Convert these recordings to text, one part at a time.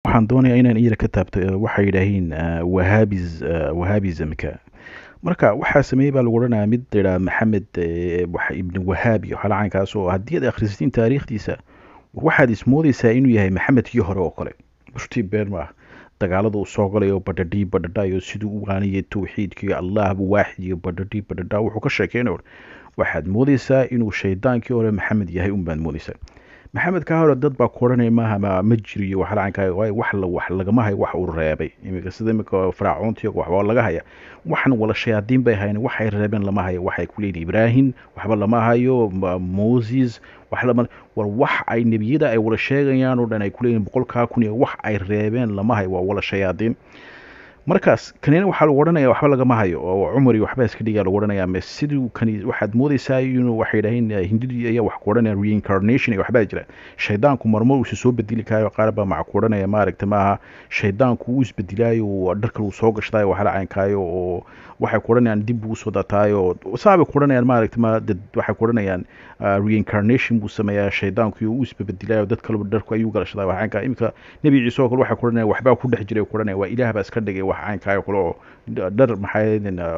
waxaan doonayaa inaan iyada ka taabto waxay yidhaahiin wahabis wahabismka marka waxaa sameeyey baa lagu odhanayaa mid layidhaha maxamed ibn wahaab iyo waxyaala caynkaas oo haddii aad akhrisatiin taariikhdiisa waxaad ismoodaysaa inuu yahay maxamedkii hore oo kale bushtii been ma ah dagaalada uu soo galayo badhadhii badhadhayo siduu u waaniyay tawxiidkii allahba waaxid iyo badhadhii badhadha wuxuu ka sheekeynayo waxaad moodaysaa inuu shaydaankii hore maxamed yahay unbaad moodaysaa maxamed kaa hore dad baa ku odhanaya maaha ma ma jiriyo waxla caynkaa waayo wax la wax lagama hayo wax uu reebay iminka sida iminka faraacoontii waxba laga haya waxan wala shayaadiin bay hayan waxay reebeen lama hayo waxay ku leeyihin ibraahim waxba lama hayo moses wax lama war wax ay nebiyada ay wala sheegayaan oo dhan ay ku leeyihin boqolkaa kun iyo wax ay reebeen lama hayo waa wala shayaadiin markaas kanina waxaa lagu odhanaya waxba lagama hayo oo cumar iyo waxba iska dhigaa lagu odhanaya ma siduu kani waxaad moodaysaa inuu waxay yidhaaheen hindidii ayaa wax ku odhanaya reincarnation iyo waxbaa jira shaydaanku marmar uusa soo bedeli kaayo qaar baa maca ku odhanaya maaragta maaha shaydaanku uu isbedelaayo dhar kale uu soo gashtaayo waxla caynkaayo oo waxay ku odhanayaan dib buu usoo dataayo saabay ku odhanayaan maaragta ma dad waxay ku odhanayaan reincarnation buu sameeyaa shaydaanku iyo uu isbebedilaayo dad kaleba dharku ayuu galashada wax caynkaa iminka nebi ciise oo kale waxay ku odhanayaan waxbaa ku dhex jiray ku odhanaya waa ilaah baa iska dhigay wax caynkaayo kale oo dhar maxay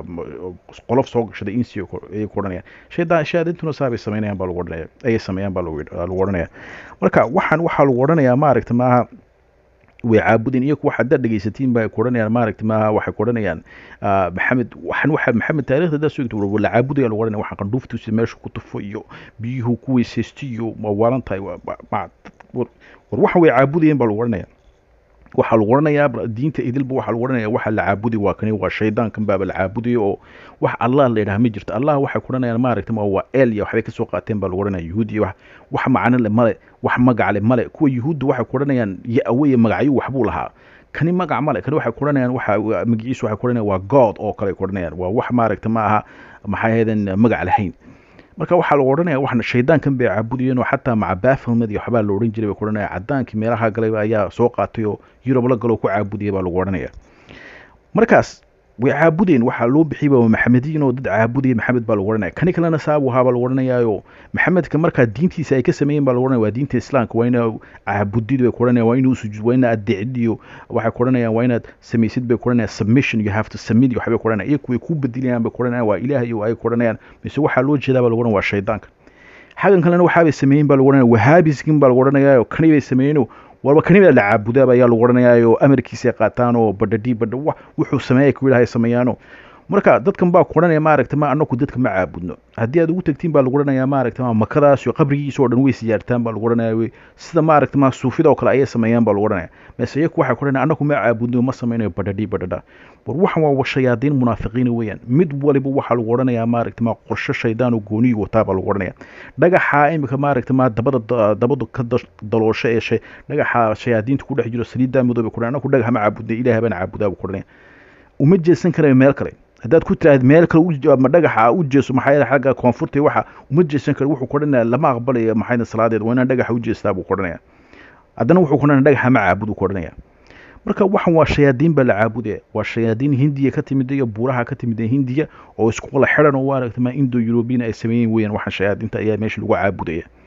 qolof soo gashaday insi ayay ku odhanayaan shaydaan shayaadiintuna saabay sameynayaan baa lagu odhanaya ayay sameeyaan baa lagu odhanaya marka waxaan waxaa lagu odhanayaa maaragta maaha way caabudeen iyaku wax haddaad dhegaysatiin ba ku odhanayaan maaragta maaha waxay ku odhanayaan maxamed waxan waxa maxamed taarikhda haddaad soo la caabudaya lagu odhanaya waxaan qandhuuftiisa meesha ku tufo iyo biyuhu ku weysaysto iyo ma waalan tahay war waxan way caabudayeen baa lagu odhanaya waxaa lagu odhanayaa diinta idilba waxaa lagu odhanaya waxa la caabudi waa kani waa shaydaankan baaba la caabudaya oo wax allah la yidhaha ma jirto allah waxay ku odhanayaan maaragta ma waa el iyo waxbay kasoo qaateen baa lagu odhanaya yuhuud iyo wax wax macno le male wax magac le male kuwa yuhuudda waxay ku odhanayaan ya-aweye magacyo waxbuu lahaa kani magac male kani waxay ku odhanayaan waxa magaciisu waxay ku odhanayaan waa god oo kale ay ku odhanayaan waa wax maaragta ma aha maxay ahaydeen magac lahayn marka waxaa lagu odhanaya waxna shaydaankan bay caabudayeen oo xataa maca baafilmed iyo waxbaa la odhan jiray bay ku odhanaya cadaankii meelaha galay ayaa soo qaatay oo yurub la galoo ku caabudaya baa lagu odhanaya markaas way caabudeen waxaa loo bixiyba maxamediin oo dad caabudaya maxamed baa lagu odhanaya kani kalena saabu ahaa baa lagu odhanayaayo maxamedka markaa diintiisa ay ka sameeyeen baa lagu odhanaya waa diinta islaamka waa ina caabudid bay ku odhanaya waa inuu sujuud waa ina adeecid iyo waxay ku odhanayaan waa inaad samaysid bay ku odhanayaan submission you have to submit iyo waxbay ku odhanaya iyaku way ku bedelayaan bay ku odhanayaan waa ilaah iyo ay ku odhanayaan mise waxaa loo jeedaa baa lagu odhanaya waa shaydaanka xaggan kalena waxaabay sameeyeen baa lagu odhanaya wahabiskin baa lagu odhanaya kani bay sameeyeen warba kanibaa la caabudaaba ayaa lagu odhanayaa oo amarkiisa ay qaataan oo badhadhii badha wax wuxuu sameeyay ku yidhahay sameeyaano marka dadkan baa ku odhanaya maaragta ma anaku dadka ma caabudno haddii aad ugu tagtiin baa lagu odhanayaa maaragta ma makadaas iyo qabrigiisa oo dhan way siyaartaan baa lagu odhanaya sida maaragta ma suufida oo kale ayay sameeyaan baa lagu odhanaya mase iyaku waxay ku odhanaya anaku ma caabudno ma sameynayo badhadhii badhadha war waxan waa shayaadiin munaafiqiina weeyaan mid waliba waxaa lagu odhanayaa maaragta ma qorsho shaydaan oo gooniyu wataa baa lagu odhanaya dhagaxa imika maaragta ma dabada dabadu ka daloosho ee shay dhagaxa shayaadiinta ku dhex jiro saliiddaa midooba ku anaku dhagax ma caabudnay ilaah baan caabudaa buu ku odhanaya uma jeesan karayo meel kale haddaad ku tiraahd meel kale ma dhagaxa u jeeso maxaa yeele xagga koonfurta waxa uma jeesan karo wuxuu ku odhanaya lama aqbalayo maxayna salaadeed waa inaan dhagaxa u jeestaa buu ku odhanaya haddana wuxuu ku odhanaya dhagaxa ma caabud ku odhanaya marka waxan waa shayaadiin baa la caabudaya waa shayaadiin hindiya ka timid iyo buuraha ka timid hindiya oo isku wala xidhan oo aragta ma indo eurobian ay sameeyeen weeyaan waxan shayaadiinta ayaa meesha lagu caabudaya